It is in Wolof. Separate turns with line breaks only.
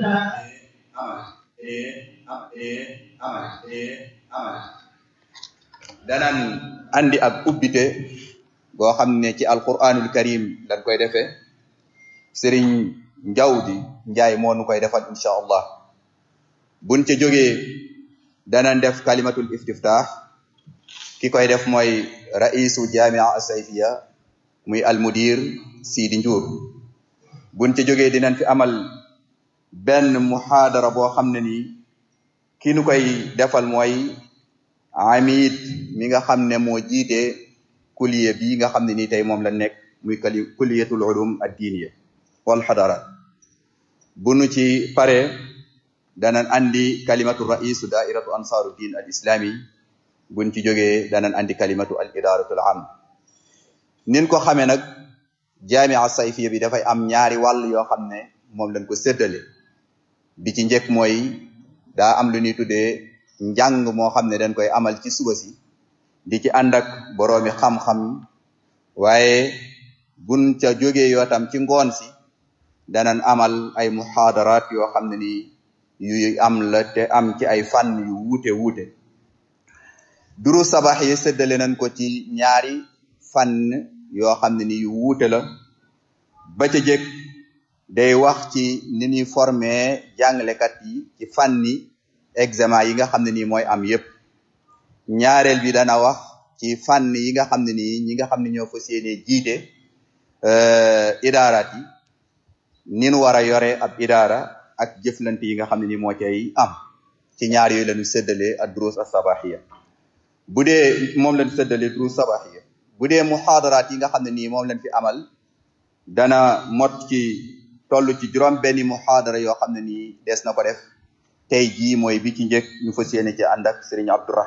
danan andi ak ubbite boo xam ne ci alquranul karim dañ koy defee sëriñ njawdi njaay moo nu koy defal insha allah buñ ca jógee danan def kalimatul istiftah ki koy def mooy raisu jamia asayfiya muy almudir Sidi Njuur buñ ca jógee dinañ fi amal benn muhaadara boo xam ne nii ki nu koy defal mooy amid mi nga xam ne moo jiite kuliye bi nga xam ne nii tey moom la nekk muy kali kuliyatul ulum ad diiniya wal xadara bu nu ci pare danan andi kalimatu raisu daairatu ansaaru din al islami buñ ci jógee danan andi kalimatu al idaratul am nin ko xamee nag jamia sayfiya bi dafay am ñaari wàll yoo xam ne moom lañ ko séddale bi ci njëkk mooy daa am lu ñuy tuddee njàng moo xam ne dañ koy amal ci suba si di ci ànd ak boroomi xam-xam waaye buñ ca jógee yoo tam ci ngoon si danan amal ay muhaadarat yoo xam ne ni yu am la te am ci ay fànn yu wuute wuute duru sabax yi séddale nañ ko ci ñaari fànn yoo xam ne ni yu wuute la ba ca jëkk day wax ci ni ñuy formé jàngalekat yi ci fànni examen yi nga xam ne nii mooy am yépp ñaareel bi dana wax ci fànn yi nga xam ne nii ñi nga xam ne ñoo fas yéene jiite idaaraat yi ni nu war a yore ab idaara ak jëflante yi nga xam ne nii moo cay am ci ñaar yooyu lañu séddalee ak durus as-sabahiya bu dee moom lañu séddalee durus sabahiya bu dee muhaadaraat yi nga xam ne nii moom lañ fi amal dana mot ci toll ci juróom benni muhaadara yoo xam ne nii des na ko def tey jii mooy bi ci njëkk ñu fas yéene ci ànd ak Serigne Abdourahman